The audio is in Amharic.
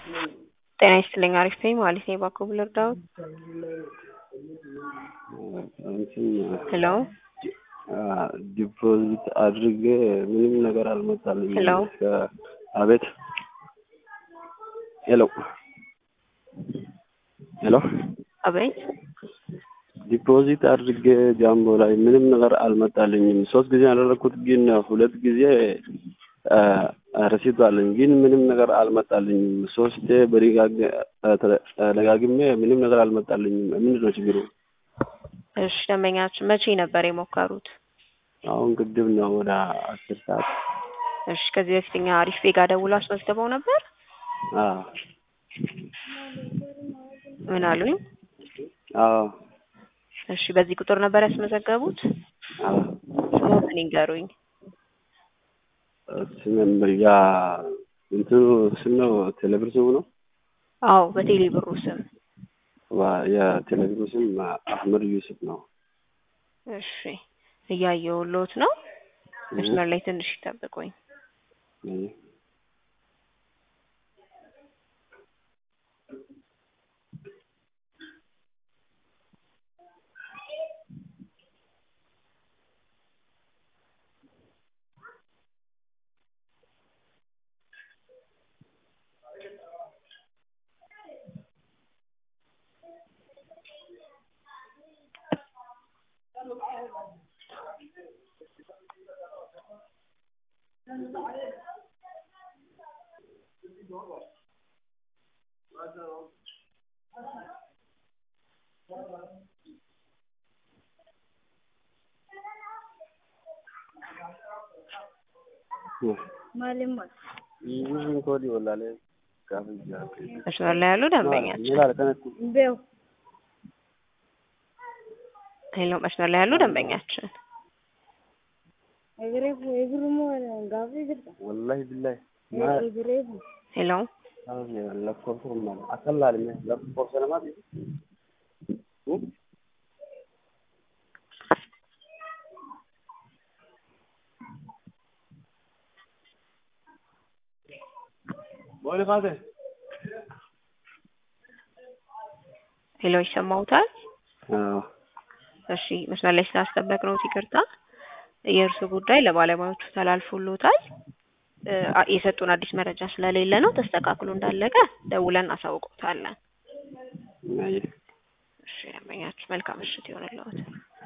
ጤና ይስጥልኝ አሪፍ ነኝ ማለት ነው እባክዎ ልርዳዎት? ሄሎ ዲፖዚት አድርጌ ምንም ነገር አልመጣልኝም። ሄሎ አቤት ሄሎ ሄሎ አቤት ዲፖዚት አድርጌ ጃምቦ ላይ ምንም ነገር አልመጣልኝም። ሶስት ጊዜ ያደረግኩት ግን ሁለት ጊዜ ረሲት አለኝ ግን ምንም ነገር አልመጣልኝም። ሶስቴ በደጋግሜ ምንም ነገር አልመጣልኝም። ምንድን ነው ችግሩ? እሺ ደንበኛችን መቼ ነበር የሞከሩት? አሁን ቅድም ነው ወደ አስር ሰዓት። እሺ ከዚህ በፊት እኛ አሪፍ ቤጋ ደውሎ አስመዝግበው ነበር? አዎ ምን አሉኝ? አዎ እሺ በዚህ ቁጥር ነበር ያስመዘገቡት? አዎ ስሞትን ይንገሩኝ። ስም ያ እንትኑ ስም ነው ቴሌብር ስሙ ነው? አዎ በቴሌ ብሩ ስም። የቴሌብሩ ስም አህመድ ዩሱፍ ነው። እሺ እያየሁልዎት ነው። መስመር ላይ ትንሽ ይጠብቁኝ። መስመር ላይ ያሉ ደንበኛችን ሄሎ መስመር ላይ ያሉ ደንበኛችን ወላሂ ቢላሂ ሄሎ ሄሎ ይሰማውታል? እሺ መስመር ላይ ስላስጠበቅነዎት ይቅርታ። የእርሱ ጉዳይ ለባለሙያዎቹ ተላልፎልዎታል። የሰጡን አዲስ መረጃ ስለሌለ ነው። ተስተካክሎ እንዳለቀ ደውለን አሳውቅዎታለን። እሺ ደንበኛችን መልካም ምሽት ይሆንልዎት።